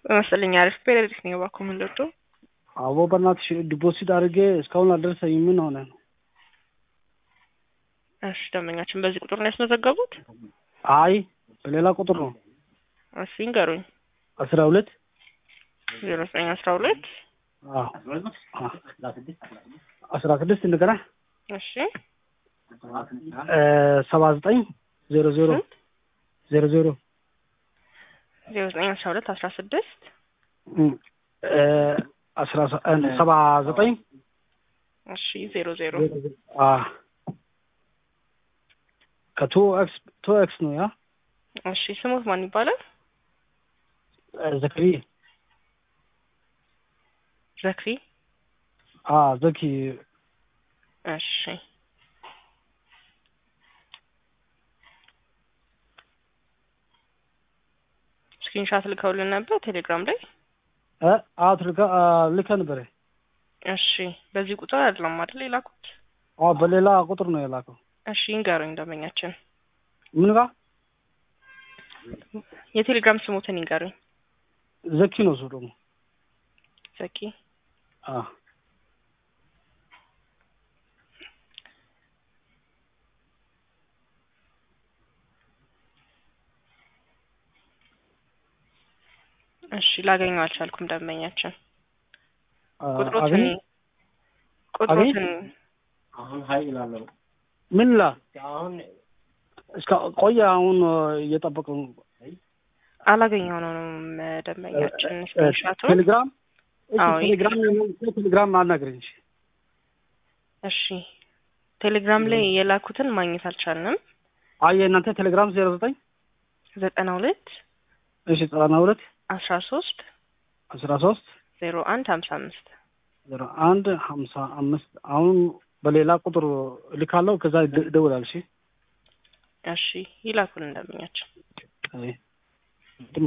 መሰለኝ አሪፍ ፔሬዲክ ነው እባክዎ ምን ልርዶ? አቦ በእናትሽ ዲፖዚት አድርጌ እስካሁን አልደረሰኝም። ምን ሆነ ነው? እሺ ደንበኛችን በዚህ ቁጥር ነው ያስመዘገቡት? አይ በሌላ ቁጥር ነው። እሺ ንገሩኝ። አስራ ሁለት ዜሮ ዘጠኝ አስራ ሁለት አስራ ስድስት እንደገና እሺ ሰባ ዘጠኝ ዜሮ ዜሮ ዜሮ ዜሮ ዜሮ ዘጠኝ አስራ ሁለት አስራ ስድስት አስራ ሰባ ዘጠኝ እሺ ዜሮ ዜሮ ከቱ ኤክስ ቱ ኤክስ ነው ያ እሺ ስሙት ማን ይባላል? ዘክሪ ዘክሪ ዘኪ እሺ ስክሪንሻት ልከውልን ነበር ቴሌግራም ላይ አት ልከ ነበረ። እሺ በዚህ ቁጥር አይደለም አይደል የላኩት? በሌላ ቁጥር ነው የላከው። እሺ ይንገሩኝ ደንበኛችን ምን ጋር የቴሌግራም ስሙትን ይንገሩኝ። ዘኪ ነው እሱ ደግሞ ዘኪ እሺ ላገኘው አልቻልኩም ደንበኛችን ቁጥሮትን ቁጥሮትን አሁን ሀይ ይላለሁ። ምን ላ አሁን እስከ ቆየ አሁን እየጠበቀ ነው። አላገኘው ነው ደንበኛችን ስክሪንሻቱን ቴሌግራም አዎ፣ ቴሌግራም ቴሌግራም አናግረኝ። እሺ እሺ ቴሌግራም ላይ የላኩትን ማግኘት አልቻልንም። አየ እናንተ ቴሌግራም ዜሮ ዘጠኝ ዘጠና ሁለት እሺ ዘጠና ሁለት አስራ ሶስት አስራ ሶስት ዜሮ አንድ ሀምሳ አምስት ዜሮ አንድ ሀምሳ አምስት አሁን በሌላ ቁጥር ልካለው። ከዛ ይደውላል። እሺ እሺ ይላኩልን ደንበኛችን አይ